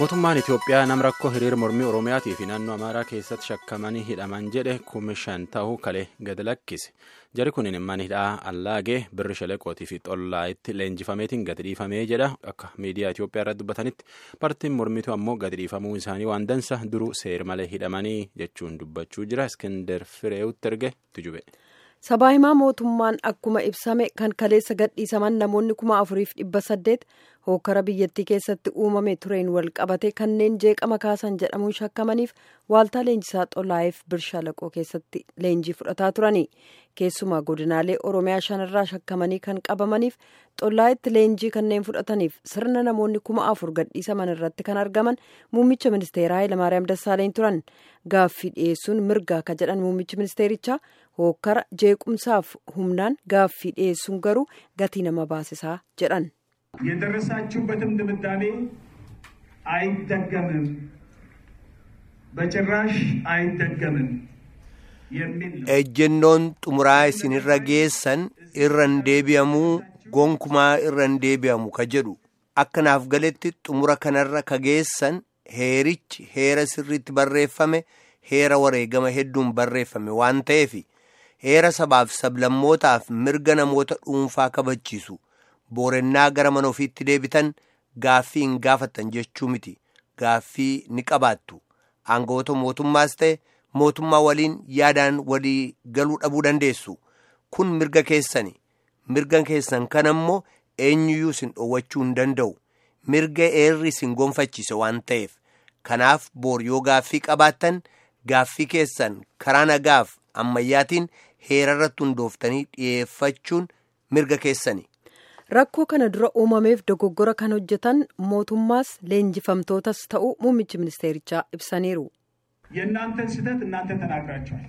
mootummaan itiyoophiyaa nama rakkoo hiriira mormii oromiyaatii fi naannoo amaaraa keessatti shakkamanii hidhaman jedhe kuma shan ta'uu kalee gad lakkise jari kun mana hidhaa allaagee birri shaleqootii fi xollaayitti leenjifameetiin gadi dhiifamee jedha akka miidiyaa itiyoophiyaa irratti dubbatanitti paartiin mormituu ammoo gadi dhiifamuu isaanii waan dansa duruu seer malee hidhamanii jechuun dubbachuu jira iskender fireewutti erge tujube. sabaa himaa mootummaan akkuma ibsame kan kaleessa gadhiisaman namoonni kuma afuriif dhibba saddeet hookara biyyattii keessatti uumame tureen wal qabate kanneen jeeqama kaasan jedhamuun shakkamaniif waaltaa leenjisaa xolaayeef birshalaqoo keessatti leenjii fudhataa turani keessumaa godinaalee oromiyaa shanirraa shakkamanii kan qabamaniif xolaayetti leenjii kanneen fudhataniif sirna namoonni kuma afur gadhiisaman irratti kan argaman muummicha ministeeraa Hayilamaariyaam Dassaaleny turan gaaffii dhiyeessuun mirgaa ka jedhan muummichi ministeerichaa hookara jeequmsaaf humnaan gaaffii dhiyeessuun garuu gatii nama baasisaa jedhan. የደረሳችሁበትም ድምዳሜ አይደገምም፣ በጭራሽ አይደገምም የሚል ነው። ejjennoon xumuraa isinirra geessan irran deebi'amuu gonkumaa irran deebi'amu ka jedhu akka naaf galetti xumura kanarra ka geessan heerichi heera sirriitti barreeffame heera wareegama hedduun barreeffame waan ta'eef heera sabaaf sablammootaaf mirga namoota dhuunfaa kabachiisu boorennaa gara mana ofiitti deebitan gaaffii hin gaafattan jechuu miti gaaffii ni qabaattu aangawoota mootummaas ta'e mootummaa waliin yaadaan walii galuu dhabuu dandeessu kun mirga keessani mirga keessan kan ammoo eenyuyyuu isin dhoowwachuu hin danda'u mirga eerri isin gonfachiise waan ta'eef kanaaf boor yoo gaaffii qabaattan gaaffii keessan karaa nagaaf ammayyaatiin heerarratti hundooftanii dhiyeeffachuun mirga keessani. rakkoo kana dura uumameef dogoggora kan hojjetan mootummaas leenjifamtootas ta'uu muummichi ministeerichaa ibsaniiru. የእናንተን ስህተት እናንተ ተናግራችኋል።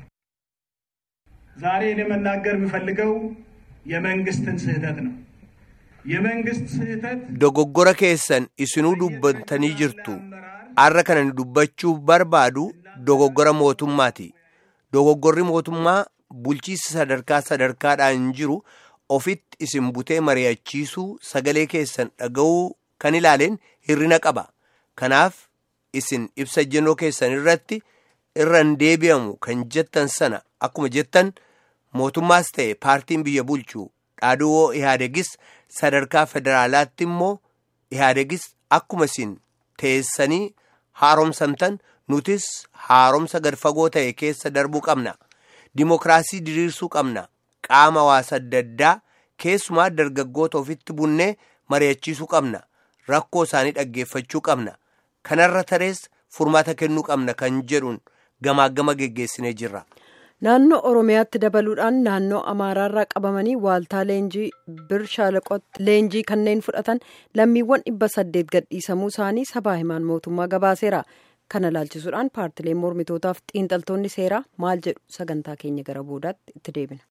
ዛሬ እኔ መናገር የምፈልገው የመንግስትን ስህተት ነው። የመንግስት ስህተት dogoggora keessan isinuu dubbatanii jirtu arra kana ni dubbachuu barbaadu dogoggora mootummaati dogoggorri mootummaa bulchiinsa sadarkaa sadarkaadhaan jiru ofitti isin butee mari'achiisuu sagalee keessan dhaga'uu kan ilaaleen hirrina qaba kanaaf isin ibsa ejjennoo keessan irratti irran deebi'amu kan jettan sana akkuma jettan mootummaas ta'e paartiin biyya bulchu dhaadhoo ihaadegis sadarkaa federaalaatti immoo ihaadegis akkuma isin teessanii haaromsamtan nutis haaromsa gad fagoo ta'e keessa darbuu qabna dimokiraasii diriirsuu qabna qaama hawaasa adda addaa keessumaa dargaggoota ofitti bunnee mari'achiisuu qabna rakkoo isaanii dhaggeeffachuu qabna kanarra tarees furmaata kennuu qabna kan jedhuun gamaagama geggeessinee jirra. naannoo oromiyaatti dabaluudhaan naannoo amaaraarraa qabamanii waaltaa leenjii bir shaalaqootti leenjii kanneen fudhatan lammiiwwan dhibba saddeet gadhiisamuu isaanii sabaa himaan mootummaa gabaaseera kana laalchisuudhaan paartileen mormitootaaf xiinxaltoonni seeraa maal jedhu sagantaa keenya gara boodaatti itti deebina.